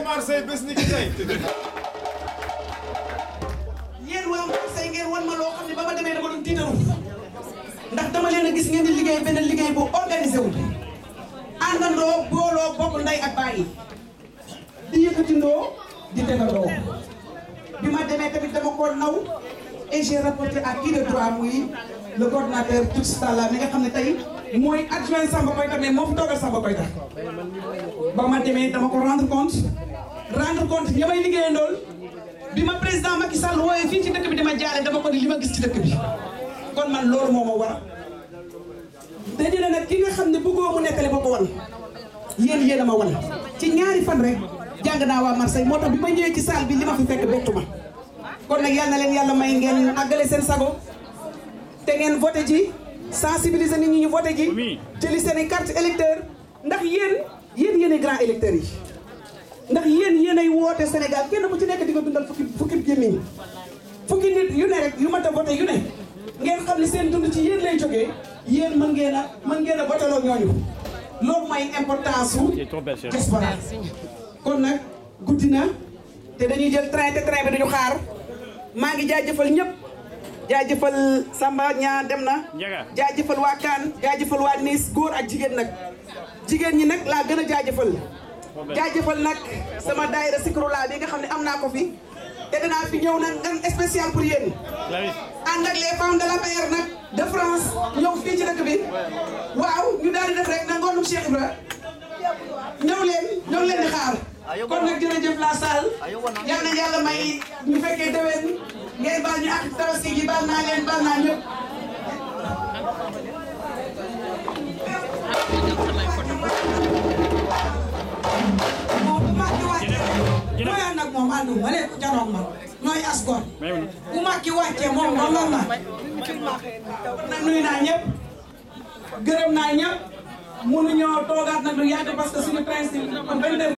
Marseille bés ni ki tey. yéen waa Marseille ngeen wan ma loo xam ne ba ma demee dama doon tiitaru ndax dama leen a gis ngeen di liggéey benn liggéey bu organisé wu àndandoo booloo bokk ndey ak bàyyi di yëkkatindoo di tegandoo bi ma demee tamit dama ko naw et j'ai rapporté à qui de droit muy le coordonnateur Touts Talla mi nga xam ne tey mooy adjoint Samba Koyta mais moo fi toogal Samba Koyta ba ma demee dama ko rendre compte rendre compte ña may liggéeyandool bi ma président Macky Sall wooyee fii ci dëkk bi dama jaare dama ko ni li ma gis ci dëkk bi kon man loolu moo ma war dañu ne nag ki nga xam ne bëggoo mu nekkale ba ko wan yéen yéen a ma wan ci ñaari fan rek jàng naa waa Marseille moo tax bi ma ñëwee ci salle bi li ma fi fekk bettu ma kon nag yal na leen yàlla may ngeen àggale seen sago te ngeen voté ji sensibiliser nit ñi ñu voté ji jëli seen i carte électeur ndax yéen yéen yéen ay grand électeurs yi ndax yéen yéen ay woote Sénégal kenn ku ci nekk di nga bindal fukki fukki gémmiñ fukki nit yu ne rek yu mat a voté yu ne ngeen xam ne seen dund ci yéen lay jógee yéen mën ngeen a mën ngeen a voteloo ñooñu loolu mooy importance su diaspora kon nag guddi na te dañuy jël train te train bi duñu xaar maa ngi jaajëfal ñëpp jaajëfal Samba ñaa dem na jaajëfal waa Kaan jaajëfal waa Nice góor ak jigéen nag jigéen ñi nag laa gën a jaajëfal jaajëfal nag sama daayira Zikrullah bi nga xam ne am naa ko fi te danaa fi ñëw nag ngan spécial pour yéen ànd ak les femmes de la paix nag de France ñëw fii ci dëkk bi waaw ñu daal di def rek na ngoonum Cheikh Ibra ñëw leen ñëw leen di xaar kon nag jërëjëf la salle yal na yàlla may ñu fekkee déwén ngeen baal ñu ak tabaski gi baal naa leen baal naa ñëpp moom bu Macky wàccee nooy ànd ak moom àndu ma ne janoog ma nooy asgor bu Macky wàccee moom dongam ma nag nuyu naa ñëpp gërëm naa ñëpp mënuñoo toogaat nag lu yàgg parce que suñu principe